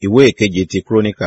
ìwé ìkeje ti kúrónìkà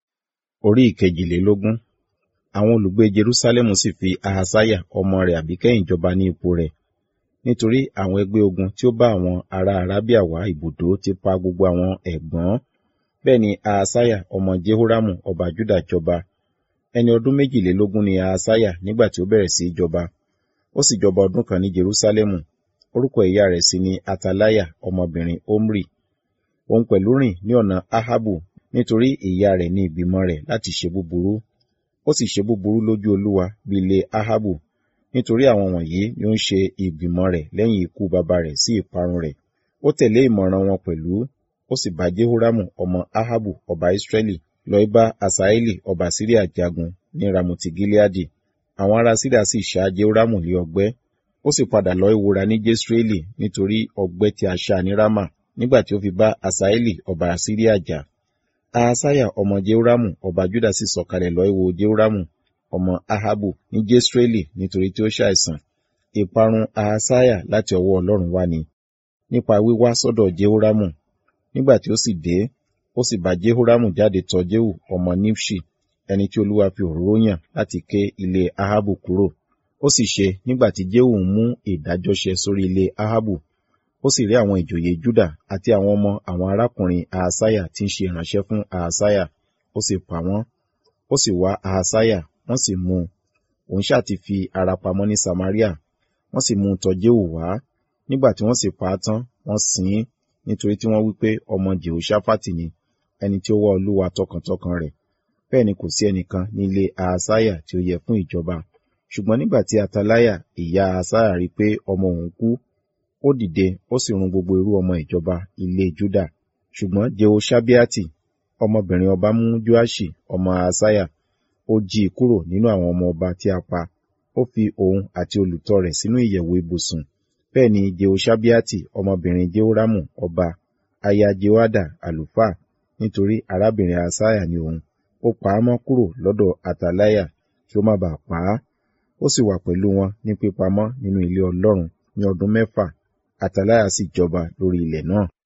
orí ìkejìlélógún àwọn olùgbé jerúsálẹ́mù sì fi ahasaya ọmọ rẹ̀ àbíkẹ́yìn jọba ní ipò rẹ̀ nítorí àwọn ẹgbẹ́ ogun tí ó bá àwọn ará arábíà wá ibùdó ti pa gbogbo àwọn ẹ̀gbọ́n bẹ́ẹ̀ ni ahasaya ọmọ jehoramu ọba juda jọba ẹni ọdún méjìlélógún ni ahasaya nígbà tí ó bẹ̀rẹ̀ sí í jọba ó sì jọba ọdún kan ní jerúsálẹ́mù orúkọ ìyá rẹ̀ sì ni atalaya ọmọbìnrin omri òun pẹ̀lú rìn ní ọ̀nà ahabu nítorí ìyá rẹ̀ ní ìgbìmọ̀ rẹ̀ láti ṣe búburú ó sì ṣe búburú lójú olúwa bí ilé ahabu nítorí àwọn wọ̀nyí ni ó ń ṣe ìgbìmọ̀ rẹ̀ lẹ́yìn ikú baba rẹ̀ sí ìparun rẹ̀ ó tẹ̀lé ìmọ̀ràn wọn pẹ̀lú ó sì bá jehoramu ọmọ ahabu ọba israẹli lọ bá asaeli ọba síríà jagun ní ramoti gileadi àwọn ará síríà sì ṣá jehoramu lé ọgbẹ́ ó sì padà lọ ìwúra ní jesreeli nítorí ọgbẹ́ tí a ṣá ní rama nígbà tí ó fi bá asaeli ọba síríà jà ahasaya ọmọ jehoramu ọba juda sì sọ̀kalẹ̀ lọ ìwò jehoramu ọmọ ahabu ní jesreeli nítorí tí ó ṣàìsàn ìparun ahasaya láti ọwọ́ ọlọ́run wá ni nípa wíwá sọ́dọ̀ jehoramu nígbà tí ó sì dé ó sì bá jehoramu jáde tọ̀ jehu ọmọ nimshi ẹni tí olúwa fi òróró yàn láti ké ilé ahabu kúrò ó sì ṣe nígbà tí jehu ń mú ìdájọ́ ṣe sórí ilé ahabu ó sì rí àwọn ìjòyè juda àti àwọn ọmọ àwọn arákùnrin ahasaya tí ń ṣe ìránṣẹ́ fún ahasaya ó sì pa wọ́n ó sì wá ahasaya wọ́n sì mú un òun ṣáà ti fi ara pamọ́ ní samaria wọ́n sì mú un tọ̀ jehu wá nígbà tí wọ́n sì pa á tán wọ́n sìn ín nítorí tí wọ́n wí pé ọmọ jehoshaphat ni ẹni tí ó wá olúwa tọkàntọkàn rẹ̀ bẹ́ẹ̀ ni kò sí ẹnìkan ní ilé ahasaya tí ó yẹ fún ìjọba ṣùgbọ́n nígbà tí atalaya ìyá ahasaya rí pé ọmọ òun kú ó dìde ó sì run gbogbo irú ọmọ ìjọba ilé juda ṣùgbọ́n jehoshabiati ọmọbìnrin ọba mú joashi ọmọ ahasaya ó jí i kúrò nínú àwọn ọmọ ọba tí a pa ó fi òun àti olùtọ́ rẹ̀ sínú ìyẹ̀wò ibùsùn bẹ́ẹ̀ ni jehoshabiati ọmọbìnrin jehoramu ọba aya jehoada àlùfáà nítorí arábìnrin ahasaya ni òun ó pa á mọ́ kúrò lọ́dọ̀ atalaya kí ó má bàa pa á ó sì wà pẹ̀lú wọn ní pípamọ́ nínú ilé ọlọ́run ní ọdún mẹ́fà atalaya sì jọba lórí ilẹ̀ náà